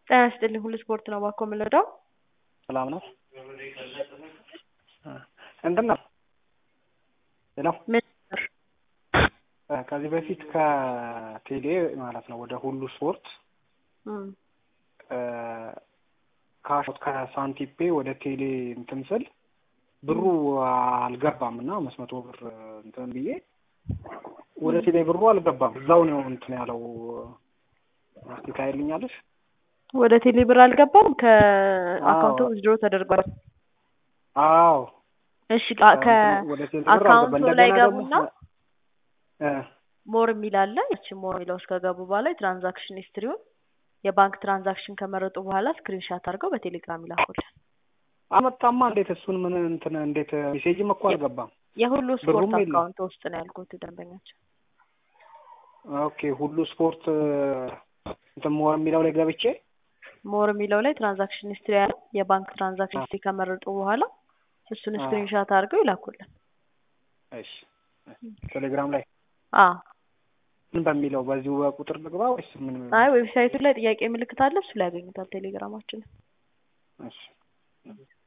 ጤና ይስጥልኝ ሁሉ ስፖርት ነው እባክዎ የምንረዳው? ሰላም ነው? እንትን ነው ሄሎ ምን ከዚህ በፊት ከቴሌ ማለት ነው ወደ ሁሉ ስፖርት እም ካሾት ከሳንቲፔ ወደ ቴሌ እንትን ስል ብሩ አልገባም እና አምስት መቶ ብር እንትን ብዬ ወደ ቴሌ ብሩ አልገባም። እዛው ነው እንትን ያለው እስቲ ታይልኛለሽ? ወደ ቴሌ ብር አልገባም ከአካውንቱ ዊዝድሮ ተደርጓል። አዎ እሺ ቃ- ወደ ቴሌ ብር አልገባም። ከአካውንቱ ላይ እንደገና ደግሞ ገቡና እ ሞር የሚል አለ። ያቺ ሞር የሚለው ውስጥ ከገቡ በኋላ የትራንዛክሽን ሂስትሪውን የባንክ ትራንዛክሽን ከመረጡ በኋላ ስክሪንሻት አድርገው በቴሌግራም ይላኩልን። አመጣማ እንዴት እሱን ምን እንትን እንዴት ሜሴጅም እኮ አልገባም። የሁሉ ስፖርት ብሩም የለም። አካውንት ውስጥ ነው ያልኩት ደንበኛቸው። ኦኬ ሁሉ ስፖርት እንትን ሞር የሚለው ላይ ገብቼ ሞር የሚለው ላይ ትራንዛክሽን ሂስትሪ ያለ የባንክ ትራንዛክሽን ሂስትሪ ከመረጡ በኋላ እሱን አዎ። ስክሪንሻት አድርገው ይላኩልን። እሺ ቴሌግራም ላይ አዎ ምን በሚለው በዚሁ በቁጥር ልግባ ወይስ ምን? አይ ዌብሳይቱ ላይ ጥያቄ ምልክት አለ፣ እሱ ላይ ያገኙታል ቴሌግራማችንን። እሺ